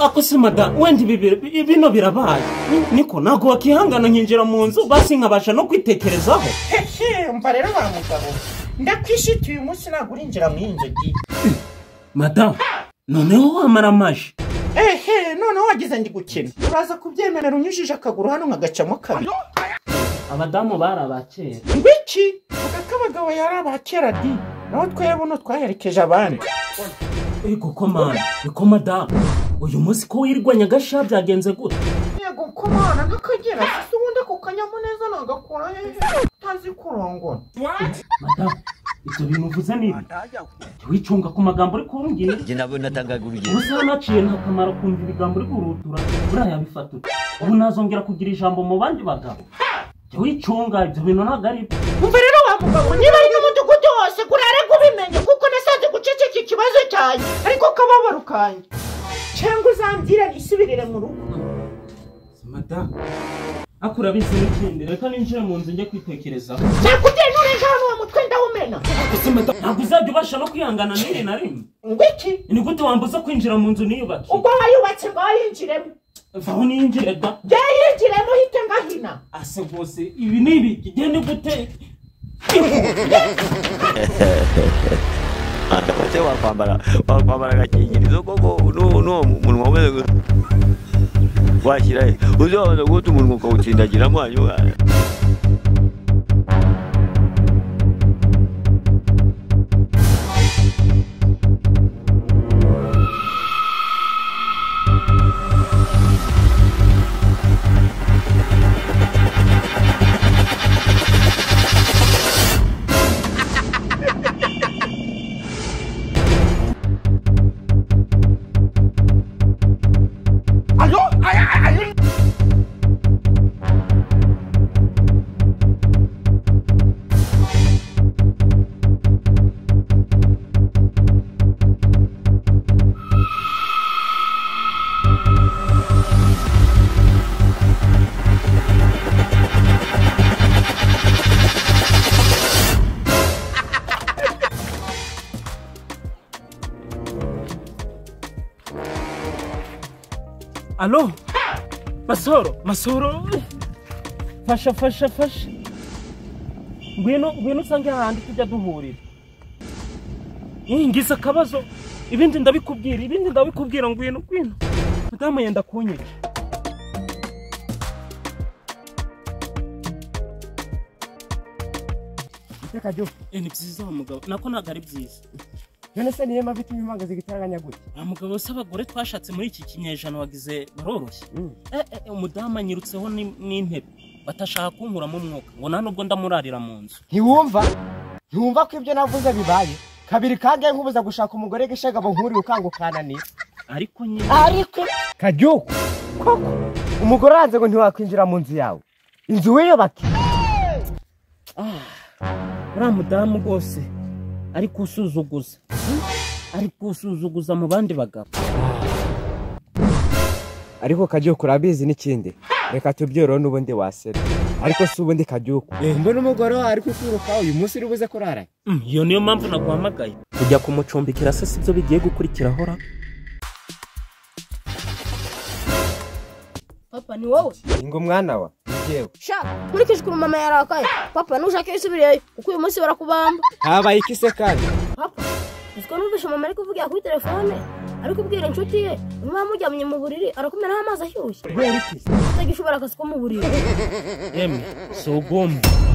akosima da wenda ibi bino birabaye niko ntabwo wakihangana nkinjira mu nzu basi nkabasha no kwitekerezaho hehe umva rero wa mugabo ndakwishiti uyu munsi ntabwo urinjira mu iyi nzogi madamu noneho wamara amaji ehe noneho wagize ndi gukina uraza kubyemerera unyujije akaguru hano nkagacamo kabiri abadamu bari abakera ngwiki vuga ko abagabo yari abakera di naho twebwe uno twaherekeje abandi yego komanda niko madamu uyu munsi ko wirirwa nyagasha byagenze gute yego kumana n'akagera gusa ubundi ako kanyamuneza nagakura hejuru utazi kurongora madamu ibyo bintu uvuze ni ibi jya wicunga ku magambo uri kumbwira njye nabwo natangaga urugero gusa hanaciye nta kamaro kumva ibigambo uri kurutura buriya bifata ute ubu nazongera kugira ijambo mu bandi bagabo jya wicunga ibyo bintu ntabwo ari byo umva rero wa mugabo niba ari n'umudugudu wose kurare kubimenye kuko nasanze guceceka ikibazo cyanjye ariko kababaro kanjye cyangwa uzambwira nisubirire mu rugo madamu ariko urabizi n'ikindi reka ninjire mu nzu njye kwitekerezaho cyakugenda urenga hano uwo mutwe ndawumena gusa madamu ntabwo uzajya ubasha no kwihangana n'iri na rimwe ngwiki ni gute wambuza kwinjira mu nzu niyubake ubwo wayubatse ngo wayinjiremo vaho niyinjire da jya yinjiremo uhite ngahina ase rwose ibi ni ibi igende gute ese wakwambara wakwambara agakingirizo koko n'uwo n'uwo munwa umeze gusa washyira he uzi wabanza guhita umunwa ukawutsindagiramo hanyuma alo masoro masoro fasha fasha fasha ngwino ngwino usange hahandi tujya duhurira Ih, ngize akabazo ibindi ndabikubwira ibindi ndabikubwira ngwino ngwino madamu yenda kunyica iteka ryose Eh, ni byiza wa mugabo nako ntabwo ari byiza none se niyo mpamvu ituma impanga zigitaraganya gutya wa mugabo se abagore twashatse muri iki kinyejana wagize baroroshye Mm. Eh, eh, eh, umudamu anyirutseho ni- n'intebe batashaka kunkuramo umwuka ngo nta nubwo ndamurarira mu nzu ntiwumva ntiwumva ko ibyo navuze bibaye kabiri kangahe nkubuza gushaka umugore gishagabo nk'uriya ukanga ukananira ariko nyine ariko karyuko koko umugore aranze ngo ntiwakwinjira mu nzu yawe inzu wiyubake uriya mudamu rwose ari kusuzuguza ari kusuzuguza mu bandi bagabo ariko karyuko urabizi n'ikindi reka tubyorohe n'ubundi wasera ariko si ubundi karyuko mbona umugore wawe ari kukwirukaho uyu munsi uri buze kurara Mm, iyo niyo mpamvu naguhamagaye kujya kumucumbikira se si byo bigiye gukurikira ahora papa ni wowe ngo mwana wa njyewe sha nkurikije ukuntu mama yarakaye papa ntushake wisubirireyo kuko uyu munsi barakubamba habaye iki se kandi papa uziko numvise mama ari kuvugira kuri telefone ari kubwira inshuti ye niba muryamye mu buriri arakumeraho amazi ashyushye kubera iki utagishobora akazi ko mu buriri emwe si ugomba